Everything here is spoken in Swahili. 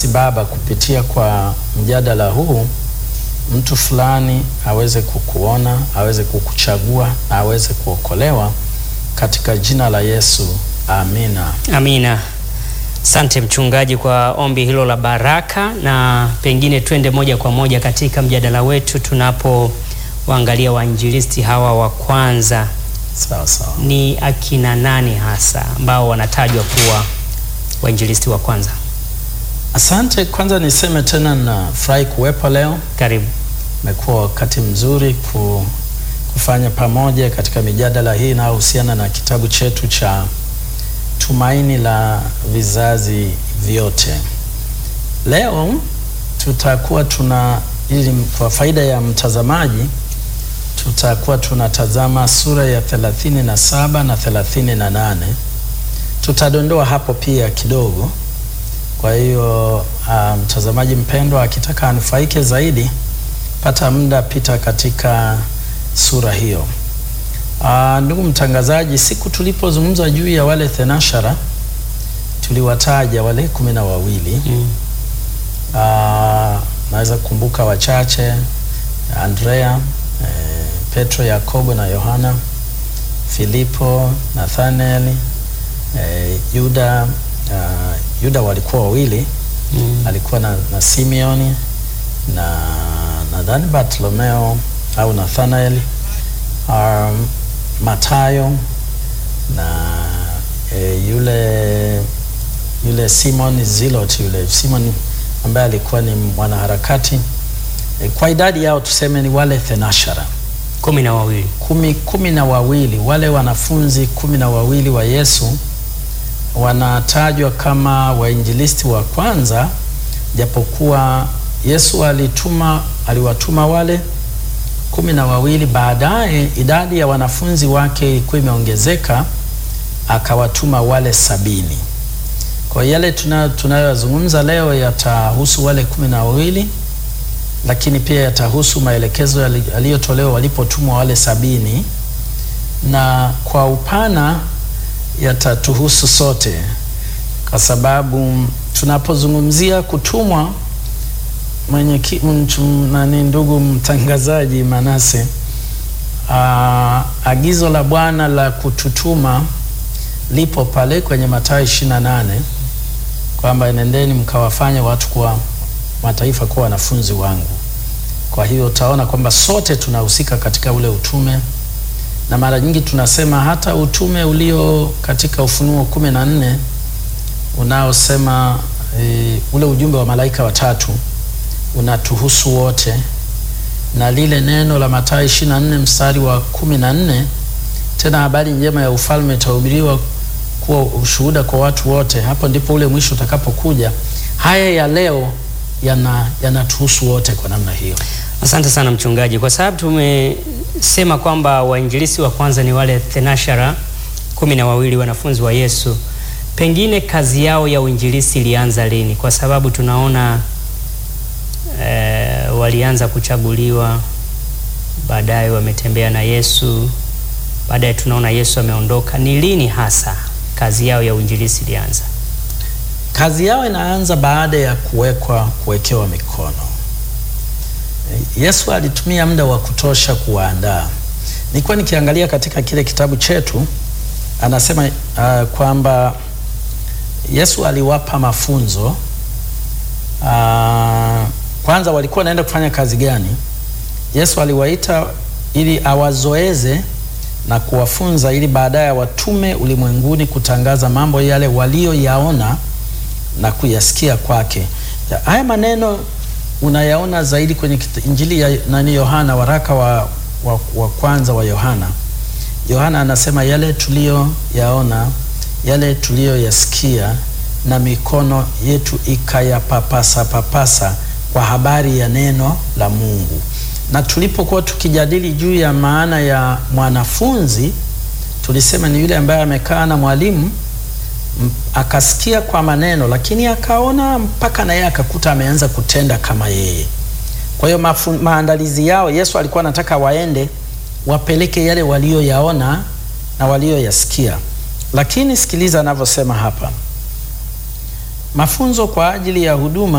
Baba, kupitia kwa mjadala huu mtu fulani aweze kukuona, aweze kukuchagua na aweze kuokolewa katika jina la Yesu, amina. Amina. Asante mchungaji kwa ombi hilo la baraka, na pengine twende moja kwa moja katika mjadala wetu tunapowaangalia wainjilisti hawa wa kwanza. Sawa sawa. Ni akina nani hasa ambao wanatajwa kuwa wainjilisti wa kwanza? Asante. Kwanza niseme tena nafurahi kuwepo leo. Karibu. Imekuwa wakati mzuri ku, kufanya pamoja katika mijadala hii inayohusiana na kitabu chetu cha Tumaini la Vizazi Vyote. Leo tutakuwa tuna ili kwa faida ya mtazamaji tutakuwa tunatazama sura ya 37 na 38. Tutadondoa hapo pia kidogo. Kwa hiyo mtazamaji um, mpendwa akitaka anufaike zaidi, pata muda pita katika sura hiyo. Uh, ndugu mtangazaji, siku tulipozungumza juu ya wale thenashara tuliwataja wale kumi na wawili Mm. uh, naweza kukumbuka wachache: Andrea, eh, Petro, Yakobo na Yohana, Filipo, Nathanael, eh, Yuda. Uh, Yuda walikuwa wawili Mm. alikuwa na, na Simeoni na nadhani Bartolomeo au Nathanael, um, Matayo na e, yule yule Simon Zilot, yule Simon ambaye alikuwa ni mwanaharakati e, kwa idadi yao tuseme ni wale thenashara kumi na wawili. kumi, kumi na wawili wale wanafunzi kumi na wawili wa Yesu wanatajwa kama wainjilisti wa kwanza, japokuwa Yesu alituma aliwatuma wale kumi na wawili. Baadaye idadi ya wanafunzi wake ilikuwa imeongezeka, akawatuma wale sabini. Kwa hiyo yale tuna- tunayoyazungumza leo yatahusu wale kumi na wawili, lakini pia yatahusu maelekezo yali- yaliyotolewa walipotumwa wale sabini, na kwa upana yatatuhusu sote, kwa sababu tunapozungumzia kutumwa mwenye ki, mchu, nani, ndugu mtangazaji Manase, aa, agizo la Bwana la kututuma lipo pale kwenye Mathayo 28 kwamba nendeni mkawafanye watu kwa mataifa kuwa wanafunzi wangu. Kwa hiyo utaona kwamba sote tunahusika katika ule utume na mara nyingi tunasema hata utume ulio katika Ufunuo kumi na nne unaosema e, ule ujumbe wa malaika watatu unatuhusu wote, na lile neno la Mathayo 24 mstari wa kumi na nne tena habari njema ya ufalme itahubiriwa kuwa ushuhuda kwa watu wote, hapo ndipo ule mwisho utakapokuja. Haya ya leo yana yanatuhusu wote kwa namna hiyo. Asante sana mchungaji, kwa sababu tumesema kwamba wainjilisti wa kwanza ni wale thenashara kumi na wawili wanafunzi wa Yesu. Pengine kazi yao ya uinjilisti ilianza lini? Kwa sababu tunaona eh, walianza kuchaguliwa, baadaye wametembea na Yesu, baadaye tunaona Yesu ameondoka. Ni lini hasa kazi yao ya uinjilisti ilianza? Kazi yao inaanza baada ya kuwekwa kuwekewa mikono. Yesu alitumia muda wa kutosha kuwaandaa. Nilikuwa nikiangalia katika kile kitabu chetu, anasema uh, kwamba Yesu aliwapa mafunzo uh, kwanza walikuwa wanaenda kufanya kazi gani? Yesu aliwaita ili awazoeze na kuwafunza ili baadaye watume ulimwenguni kutangaza mambo yale walioyaona na kuyasikia kwake. Ya- Haya maneno unayaona zaidi kwenye kita- Injili ya nani Yohana, waraka wa, wa, wa kwanza wa Yohana. Yohana anasema yale tuliyoyaona, yale tuliyoyasikia na mikono yetu ikayapapasa papasa kwa habari ya neno la Mungu. Na tulipokuwa tukijadili juu ya maana ya mwanafunzi, tulisema ni yule ambaye amekaa na mwalimu m- akasikia kwa maneno, lakini akaona mpaka naye akakuta ameanza kutenda kama yeye. Kwa hiyo mafu- maandalizi yao, Yesu alikuwa anataka waende wapeleke yale walioyaona na walioyasikia. Lakini sikiliza anavyosema hapa, mafunzo kwa ajili ya huduma